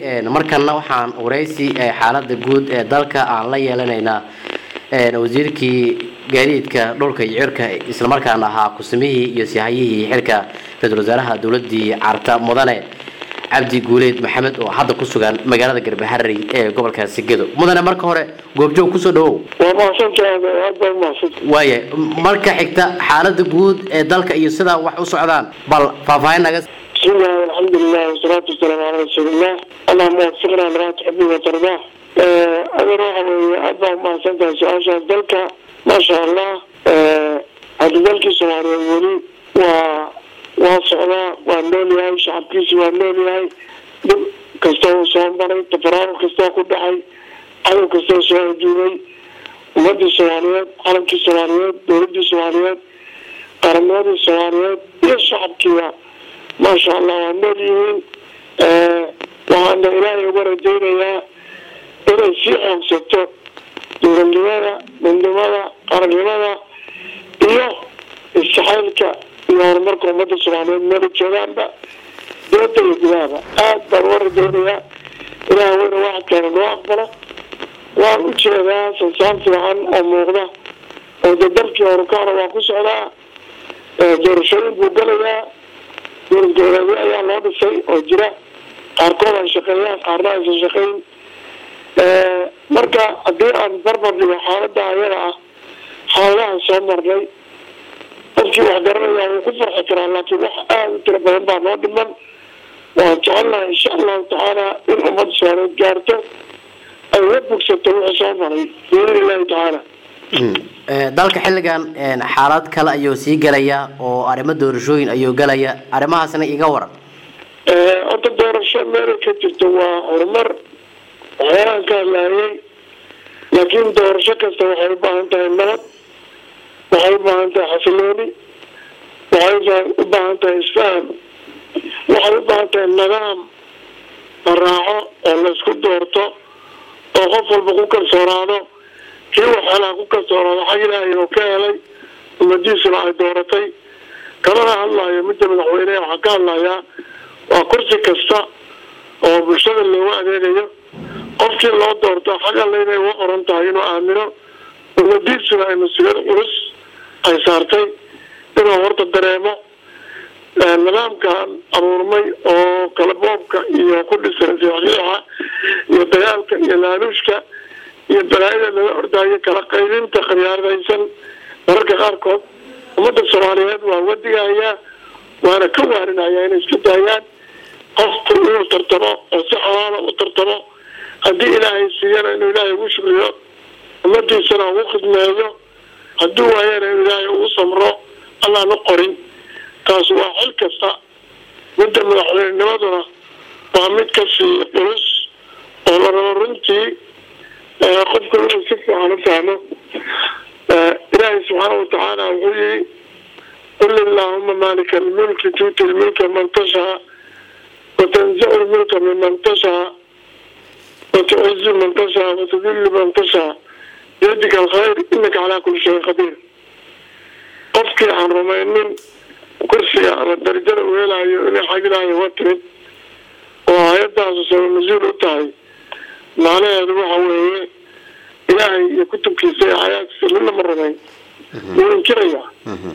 markana waxaan waraysi xaalada guud ee dalka aan la yeelanaynaa wasiirkii gaadiidka dhulka iyo cirka islamarkaana ahaa kusamihii iyo sihayihii xilka ra-iisul wasaaraha dowladii carta mudane cabdi guuleed maxamed oo hadda ku sugan magaalada garbaharey ee gobolka sigedo mudane marka hore goobjoog kusoo dhawow waa mahadsantahay aad baa umahadsan waaya marka xigta xaalada guud ee dalka iyo sidaa wax u socdaan bal faahfaahin naga bismillahi alxamdulilah wasalaatu wasalaamu calaa rasuulillah allahuma wafiqna limaa tuxibu watardaa adeer waxa weeye aad baa umahadsan tahay su-aashaas dalka maasha allah hadda dalkii soomaaliyeed weli waa waa socdaa waa nool yahay shacabkiisi waa nool yahay dhib kastoo uu soo maray tafaraaruq kastoo ku dhacay cadow kastoo soo ajuubay ummadii soomaaliyeed calankii soomaaliyeed dowladii soomaaliyeed qarannimadii soomaaliyeed iyo shacabkiiba maasha allah waa nool yihiin waxaana ilaahay uga rajaynayaa inay sii xoogsato dowladnimada midnimada qarannimada iyo istaxaylka iyo horumarka ummadda soomaaliyeed meela joogaanba dibadda iyo gudahaba aada baan uga rajaynayaa ilaah weyna waxadkeena noo aqbalo waan u jeedaa sansaan fiican oo muuqda oo de dalkii horukaana waa ku socdaa doorashooyin buu galayaa dowlad goboleedyo ayaa loo dhisay oo jira qaarkood ay shaqeeyaan qaarna aysan shaqeyn marka haddii aan barbar dhigo xaalada ayada ah xaaladahan soo marnay dadkii wax garanaya wuu ku farxi karaa laakiin wax aada u tiro badan baa noo dhiman waan jecelnahay insha allahu tacaala in ummadda soomaaliyeed gaarto ay la bogsato wixii soo maray biidn illahi tacaala dalka xilligan xaalad kale ayuu sii galaya oo arrimo doorashooyin ayuu galaya arrimahaasna iga waran horta doorasho meelay ka jirto waa horumar waxyaalaan ka hadlaayay laakiin doorasho kasta waxay u baahan tahay nabad waxay u baahan tahay xasilooni waxay u baahan tahay isfaham waxay u baahan tahay nidaam la raaco oo laysku doorto oo qof walba ku kalsoonaado kii waxeelaha ku kalsoonaado xag ilaahay oo ka helay ummadiisuna ay dooratay kalana hadlaayo midda madaxweyneha waxaa ka hadlayaa waa kursi kasta oo bulshada loogu adeegayo qofkii loo doorto xag alle inay uga qoran tahay inuu aamino ummadiisuna ay mas-uuliyad culus ay saartay inuu horta dareemo nidaamkan abuurmay oo kalaboobka iyo ku dhisan siixsiixa iyo dagaalka iyo laaluushka iyo balaayada laga ordaayo kala qaybinta khiyaaradaysan mararka qaarkood ummadda soomaaliyeed waa wadigahayaa waana ka waarinaya inay isku daayaan qofku inuu tartamo oo si xalaala u tartamo haddii ilaahay siiyana inuu ilaahay ugu shukriyo ummadiisana ugu khidmeeyo hadduu waayana inuu ilaahay ugu samro allaana qorin taas waa xil kasta midda madaxweynenimaduna waa mid kasii culus oo la rabo runtii qofku inuu si fiican u fahmo ilaahay subxaana watacaala wuxuu yihi qul illaahuma maalika almulki tuuti lmulka man tashaa watanzicu lmulka miman tashaa watucizu man tashaa watudillu man tashaa biyadika alkhayr inaka calaa kuli shayin qadiir qofkii aan rumaynin kursiga ama darajada uu helayo inay xagilaayo waa timid oo hay-adaasu saba mas-uul u tahay macnaheedu waxa weeye ilaahay iyo kutubkiisa iyo xayaadkiisa midna ma rumayn wuu inkirayaa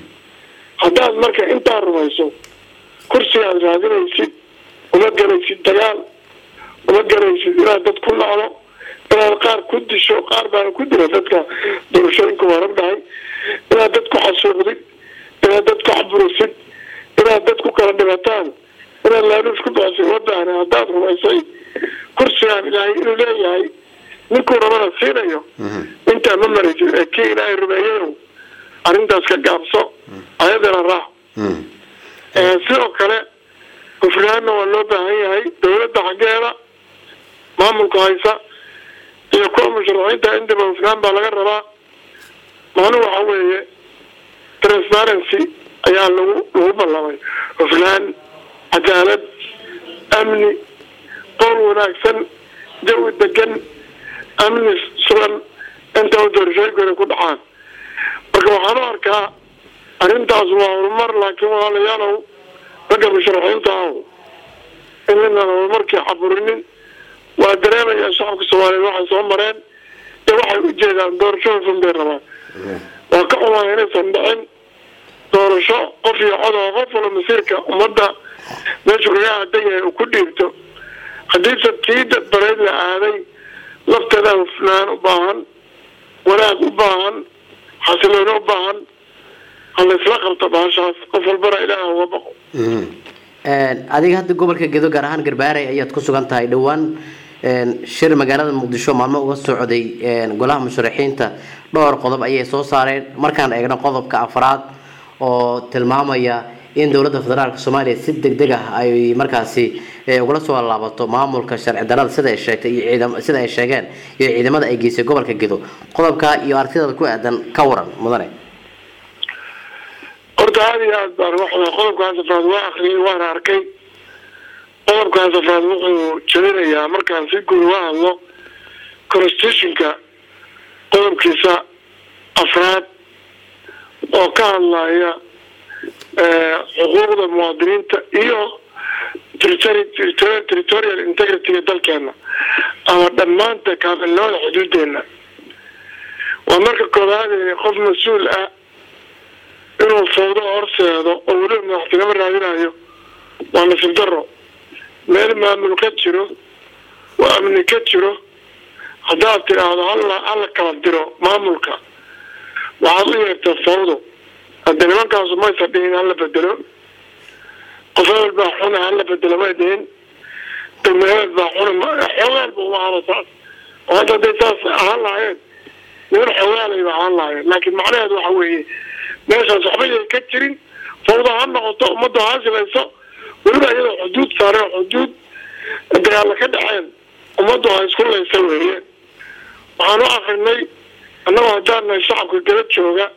haddaad marka intaa rumayso kursiga aad raadinaysid uma gelaysid dagaal uma gelaysid inaad dad ku nacdo inaad qaar ku disho qaar baana ku dila dadka doorashooyinka waran dhahay inaad dad ku xasuuqdid inaad dad ku xaburisid inaad dad ku kala dhibataan inaad laaluush ku bixisid wadaana haddaad rumaysay kursigaan ilaahay inuu leeyahay ninkuu rabana siinayo intaa ma maraysid ee kii ilaahay rumeeyayow arrintaas ka gaabso ayadana raac sidoo kale hufnaanna waa loo baahan yahay dawladda xaggeeda maamulka haysa iyo kuwa musharaxiinta indiba hufnaan baa laga rabaa macnuhu waxa weeye transparency ayaa lagu lagu ballamay hufnaan cadaalad amni qowl wanaagsan jawi degan amni sugan inta u doorashooyinku inay ku dhacaan marka waxaan u arkaa arrintaas waa horumar laakiin walaalayaalow ragga musharaxiinta aho in midnaan horumarkii caburinin waa dareemayaa shacabka soomaaliyeed waxay soo mareen ee waxay u jeedaan doorasho hufan bay rabaan waa ka xumaaya inaysan dhicin doorasho qof iyo cod oo qof wala masiirka ummadda meeshu kaga aadan yahay uu ku dhiibto haddiise tii dadbareed la aaday lafteeda hufnaan u baahan wanaag u baahan xasilooni u baahan ha laysla qabto baashaas qof walbana ilaaha uga baqo adiga hadda gobolka gedo gaar ahaan garbaaray ayaad ku sugan tahay dhowaan shir magaalada muqdisho maalmo uga socday golaha musharaxiinta dhowr qodob ayay soo saareen markaan eegno qodobka afraad oo tilmaamaya in dowladda federaalk soomaaliya si deg deg ah ay markaasi ugula soo laabato maamulka sharci darada sida ay sheegtay iyo ciidam sida ay sheegeen iyo ciidamada ay geysay gobolka gedo qodobka iyo aragtidaada ku aadan ka waran mudane horta aada iyo aad baan waxaa qodobkaas afraad waa akriyay waana arkay qodobkaas afraad wuxuu jebinayaa markaan si guud uga hadlo constitutionka qodobkiisa afraad oo ka hadlaya xuquuqda muwaadiniinta iyo territorial integrityga dalkeena ama dhammaanta kaamilnimada xuduudeena waa marka koobaad qof mas-uul ah inuu fawdo horseedo oo weliba madaxtinimo raadinayo waa nasib daro meel maamul ka jiro oo amni ka jiro haddaad tidhaahdo hala hala kala diro maamulka waxaad u yeertaa fawdo hadde nimankaasu maysa dhihin hala bedelo qof hebel baa xuna hala bedelo may dhihin degme hebel baa xuna xogaalba uma halo saas oo hadda hadday saas ahaan lahaayeen niman xogaalayba ahaan lahaayeen laakiin macnaheedu waxa weeye meeshaas waxba yay ka jirin fawda ha noqoto ummadda ha silayso weliba iyadoo xuduud saare oo xuduud dagaalla ka dhaceen ummaddu ha isku laysa weeye waxaan u akrinay annagoo haddaan nahay shacabka gada jooga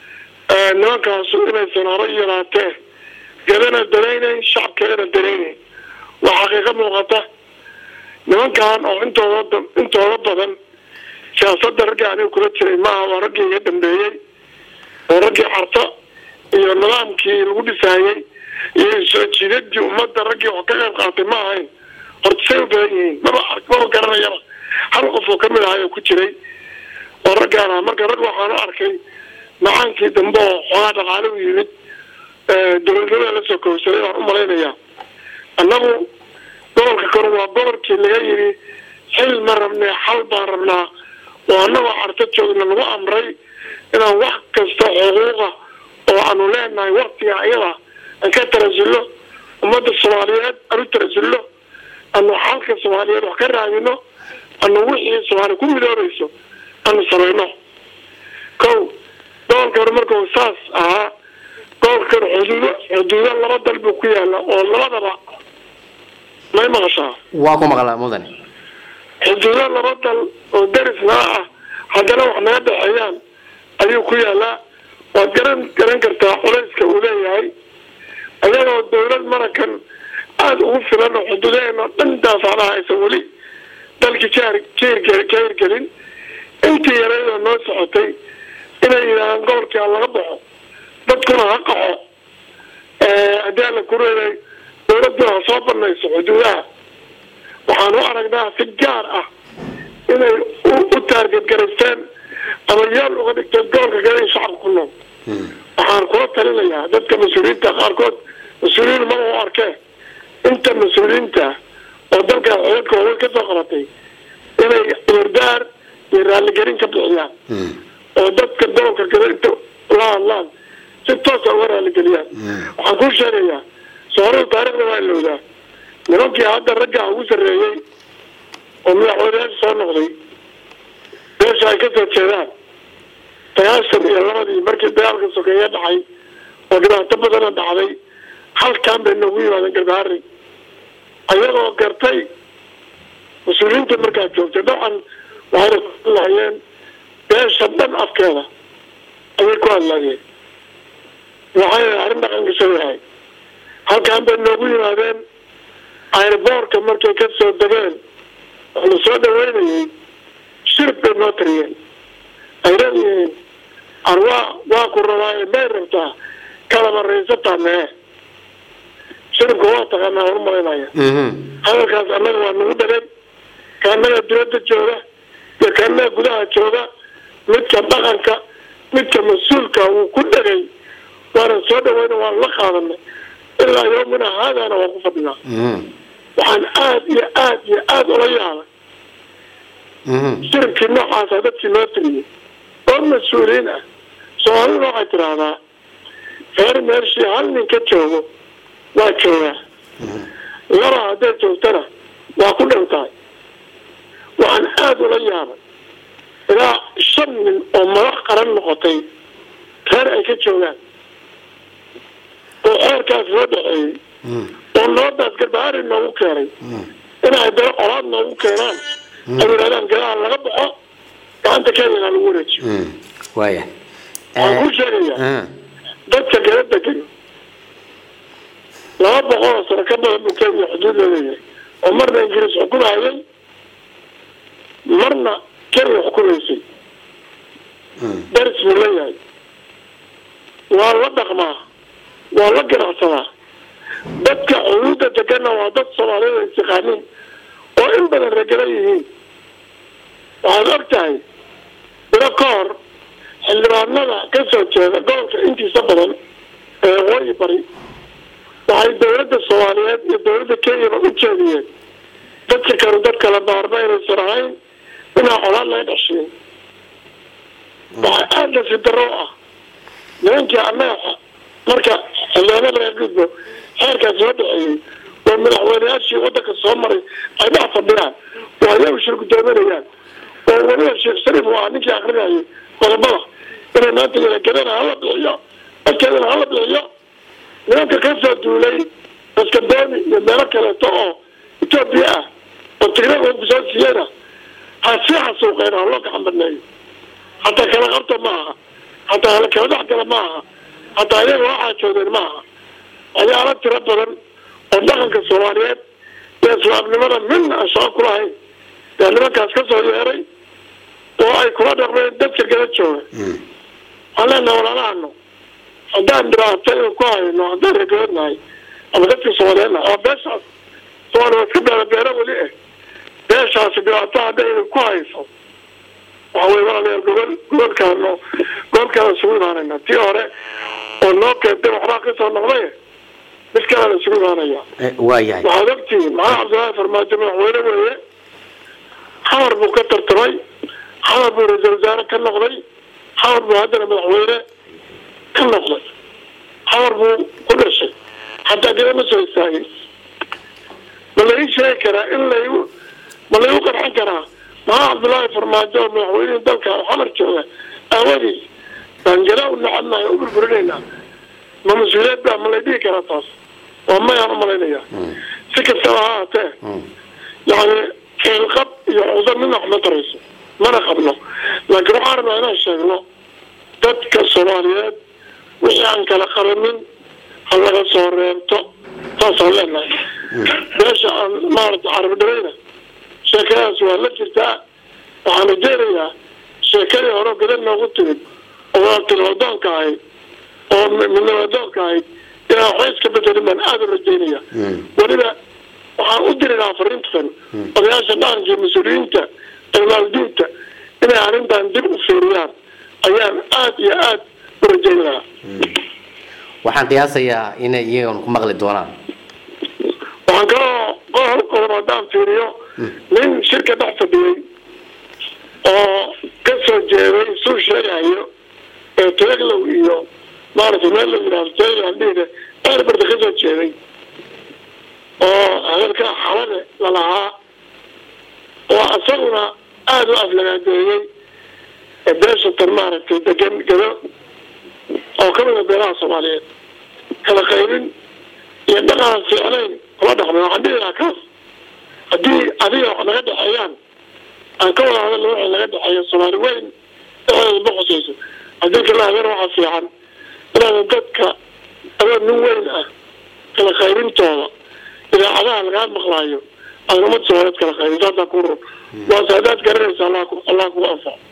nimankaasu inaysan hore yaraatee gadana daraynayn shacabkeedana daraynayn waa xaqiiqo muuqata nimankan oo intooda intooda badan siyaasadda ragga aniga kula jiray maaha waa raggii iga dambeeyey oo raggii carto iyo nidaamkii lagu dhisaayey iyo soo jiidadii ummadda raggii wax ka qayb qaatay ma ahayn horta say u badan yihiin maba maba garanayaba hal qof oo kamid ahay oo ku jiray oo raggaan ah marka rag waxaan u arkay macaankii dambe oo xoogaa dhaqaale u yimid dowladnimada lasoo koobsaday waan u malaynayaa annagu gobolka kore waa gobolkii laga yidhi xil ma rabnee xal baan rabnaa oo annagoo carto joogna lagu amray inaan wax kasta xuquuqa oo aanu leenahay waktiga ayada aan ka tarasullo ummadda soomaaliyeed aan u tarasullo aanu xalka soomaaliyeed wax ka raadino anu wixii soomaaliya ku midoobayso aanu samayno kow gobolka hore markau saas ahaa gobolkan xuduudo xuduudo laba dal buu ku yaala oo labadaba may maqashaa waa ku maqlaa mudane xuduudo laba dal oo darisnaa ah haddana wax naga dhexeeyaan ayuu ku yaalaa waad garan garan kartaa culayska uu leeyahay ayagoo dawlad marakan aada ugu filan oo xuduudaheena dhan daafacdaha aysan weli dalkii jaar jr ka hirgelin intii yareydoo noo socotay inay yidhaahaan gobolkii ha laga baxo dadkuna ha qaxo haddii alla ku reeday dawladuna ha soo banayso xuduudaha waxaan u aragnaa si gaar ah inay u taargetgaraysteen ama yaal uga dhigteen gobolka kale in shacabka ku nool waxaan kula talinayaa dadka mas-uuliyiinta qaarkood mas-uuliyiin maba u arkee inta mas-uuliyiinta oo dalkan codadka waaweyn ka soo qabatay inay wardaar iyo raaligelin ka bixiyaan oo dadka gobolka kale inta la hadlaan si toosa uga raaligeliyaan waxaan kuu sheegayaa soorada taarikhda waa ilowdaa nimankii hadda raggaa ugu sarreeyey oo madaxweyneyaasha soo noqday meesha ay kasoo jeedaan sagaashan iyo labadii markii dagaalka sokeeye dhacay oo dhibaato badana dhacday halkaan bay noogu yimaadeen garbaari ayagoo gartay mas-uuliyiinta markaa joogtay dabcan waxayna ku hadlaayeen beesha dhan afkeeda ayay ku hadlaayeen waxayna arrin dhaqan gasho yahay halkaan bay noogu yimaadeen airboorka markay ka soo degeen oo la soo dhaweynayay shirib bay noo tariyeen ay leeyihiin arwaa waa ku rabaaye may rabtaa kalaba raysataa mee shiribka waa taqaanaa horu malaynaya hadalkaas annaga waa nagu dhaleen kaanaga dibadda jooga iyo kaanaga gudaha jooga midka dhaqanka midka mas-uulka wuu ku dhegay waana soo dhaweyna waan la qaadanay ilaa yoomina haadaana waan ku fadhinaa waxaan aada iyo aada iyo aada ula yaabay shirkii noocaasa dadkii loo tiriyey oo mas-uuliyiin ah soomaaliduna waxay tidhaahdaa reer meeshii hal nin ka joogo waa joogaa laba hadday joogtana waa ku dhantahay waxaan aada ula yaabay ilaa shan nin oo madax qaran noqotay reer ay ka joogaan oo xeerkaas loo dhexeeyey oo nabadaas garbaari noogu keenay inay dalo colaad noogu keenaan ay yidhahdaan gadaha laga baxo gacanta kenyana lagu wareejiyo waaya waxaan kuu sheegayaa dadka gala degan laba boqol oo sano ka badan buu kenya xuduud leeyahay oo marna ingiriis xukumayay marna kenya xukumaysay daris buu leeyahay waa la dhaqmaa waa la ganacsadaa dadka xuduudda deganna waa dad soomaaliyada is yaqaaniin oo in badan regala yihiin waxaad og tahay bilo ka hor xildhibaanada ka soo jeeda gobolka intiisa badan ee waqooyi bari waxay dowladda soomaaliyeed iyo dowladda kenyaba u jeediyeen dadka kanu dad kala baarma inaysan ahayn inaa colaad laga dhexshiin waxaa aada la sidaro ah nimankii annaga marka xildhibaanada laga gudbo xeerkaas loo dhexeeyey oo madaxweyneyaashii wadanka soo maray ay dhex fadhiyaan oo ayagu shir guddoominayaan oo weliba sheekh shariif waa ninkii akrinayay qodobada inay maanta yalagadana hala bixiyo dadkeedana hala bixiyo nimanka ka soo duulay baskadooni iyo meelo kaleeto oo etoobiya ah oo tigrada soo siiyeyna ha sii xasuuqeen ha loo gacan badneeyo hataa kala qabta ma aha hataa hala kala dhex gala ma aha hataa iyaga waxaa joogeen ma aha waxyaalo tiro badan oo dhaqanka soomaaliyeed iyo islaamnimada midna aan shaqo kulahayn yaa nimankaas ka soo yeeray oo ay kula dhaqmeen dadka gala jooga waxaan leenaha walaalahano haddaan dhibaato in ku hayno haddaan regoodnahay ama dadkii soomaaliyeed nahay oo beeshaas soomaaliya iska beera beero weli eh beeshaasi dhibaato hadday idin ku hayso waxa weye walaalayaal gobol gobolkaano gobolkaana isugu imaanayna tii hore oo noo keentay waxbaa kasoo noqday mid kalea la isugu imaanaya waayahay waxaad ogtihiin maxamed cabdillaahi farmaajo madaxweyne weeye xamar buu ka tartamay xamar buu ra-iisal wasaare ka noqday xamar buu haddana madaxweyne ka noqday xamar buu ku dhashay hataa gada ma soo istaagin ma la ii sheegi karaa in laygu ma laygu qarxin karaa maxaa cabdullaahi farmaajo oo madaxweynihii dalka xamar jooga aawadiis baan gada u nacadnahay o u burburinaynaa ma mas-uuliyad baa ma lay dhihi karaa taas waa mayaan umalaynaya si kastaba ha haatee yani keelqab iyo cudo midna wax ma tarayso mana qabno laakiin waxaan rabnaa inaan sheegno dadka soomaaliyeed wixii aan kala qaramin ha laga soo reebto saasaan leenahay meesha aan maarata carabdharayna sheekadaas waa la jirtaa waxaan rajeynayaa sheekadii hore gada noogu timid oo waatinawadoonka ahayd oo midnawadoonka ahayd inaan waxba iska bedelin baan aada u rajeynaya weliba waxaan u diri lahaa fariintan odayaasha dhaqanka iyo mas-uuliyiinta ilmaaldiinta inay arrintan dib u fiiriyaan ayaan aada iyo aada u rajeyn lahaa waxaan qiyaasayaa inay iyagan ku maqli doonaan waxaan kaloo qohol qodob haddaan fiiriyo nin shirka dhex fadhiyey oo ka soo jeeday suu sheegayo ee teeglow iyo maaragtay meel la yidhahdo teeglandhiine eerbarda ka soo jeeday oo hadalka xalade lalahaa oo isaguna aada u aflagaadeeyey beesha tan maaragtay degan gado oo kamida beelaha soomaaliyeed kala qaybin iyo dhaqanan fiicnayn kula dhaqmay waxaan dhihi lahaa kaas haddii adiga wax naga dhexeeyaan aan ka wada hadalna waxay naga dhexeeya soomaali weyn dhexdeeda ma khusayso haddii kala hadeer waxaa fiican inaadan dadka adoo nin weyn ah kala qaybintooda idaacadaha lagaa maqlaayo aan umad soomaaliyeed kala qaybin saasaa ku run waase haddaad garanaysa allah ku allah kugu anfaco